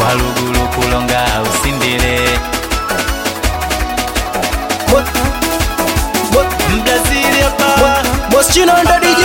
walugulu kulonga usindile Mbrazili hapa Moschino ndo DJ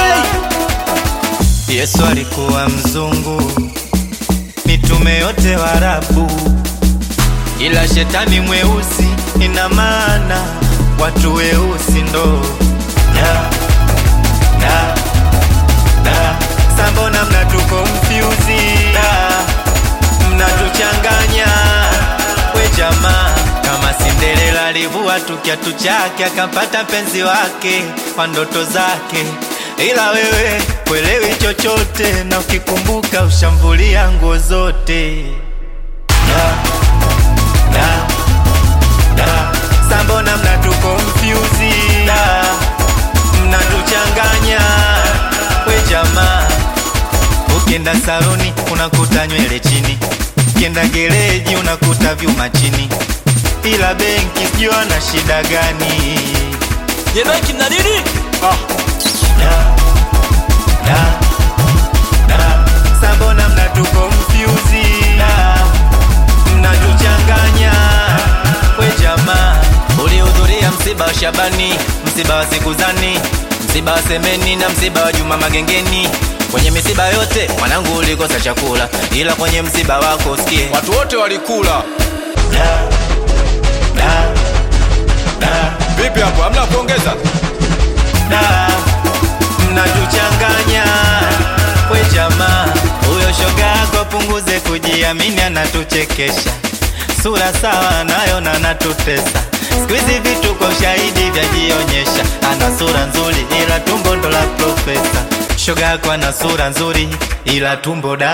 Yesu alikuwa mzungu, mitume yote Waarabu, ila shetani mweusi. Ina maana watu weusi ndo da, da, da. Sambona mnatuko mfyuzi da, mnatuchanganya we jamaa kama Cinderella alivua tu kiatu chake akampata mpenzi wake kwa ndoto zake, ila wewe kwelewi chochote, na ukikumbuka ushambulia nguo zote da, da, da. Sambona mnatuko mfyuzi da, mnatuchanganya we jamaa Ukienda saloni unakuta nywele chini, ukienda gereji unakuta vyuma chini, ila benki sijui ana shida gani? Ye benki mna nini? Da, da, da. Sambona mnatuko mfyuzi da, mnatuchanganya we jamaa. Ulihudhuria msiba wa Shabani, msiba wa Sikuzani, msiba wa Semeni na msiba wa Juma Magengeni. Kwenye misiba yote mwanangu ulikosa chakula, ila kwenye msiba wako usikie Watu wote walikula. da, da, da, Vipi hapo? Hamna kuongeza? da. Mnatuchanganya we jamaa, huyo shoga yako apunguze kujiamini, anatuchekesha sura sawa nayo na anatutesa. Siku hizi vitu kwa ushahidi vyajionyesha, ana sura nzuri ila tumbo ndo la profesa. Shoga yako ana sura nzuri ila tumbo da.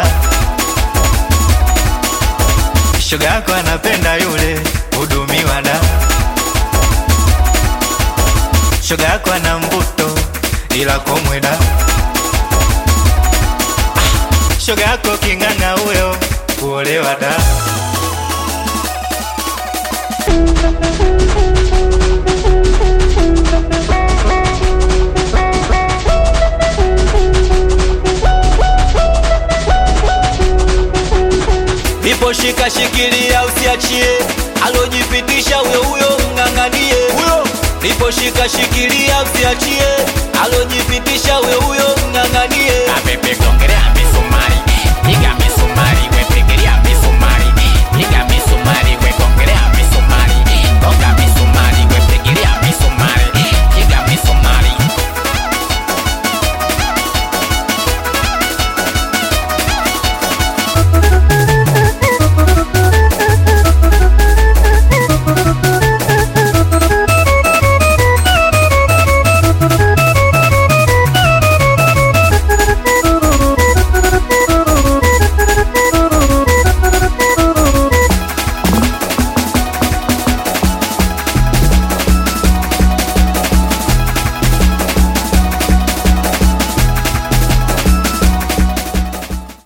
Shoga yako anapenda yule hudumiwa da. Shoga yako ana mvuto ila komwe da. Ah, Shoga yako king'ang'a huyo kuolewa da. Ipo shika shikilia usiachie, alojipitisha huyo huyo mng'ang'anie. Huyo ipo shika shikilia usiachie, alojipitisha huyo huyo mng'ang'anie. Mapepe gongelea misumari, piga misumari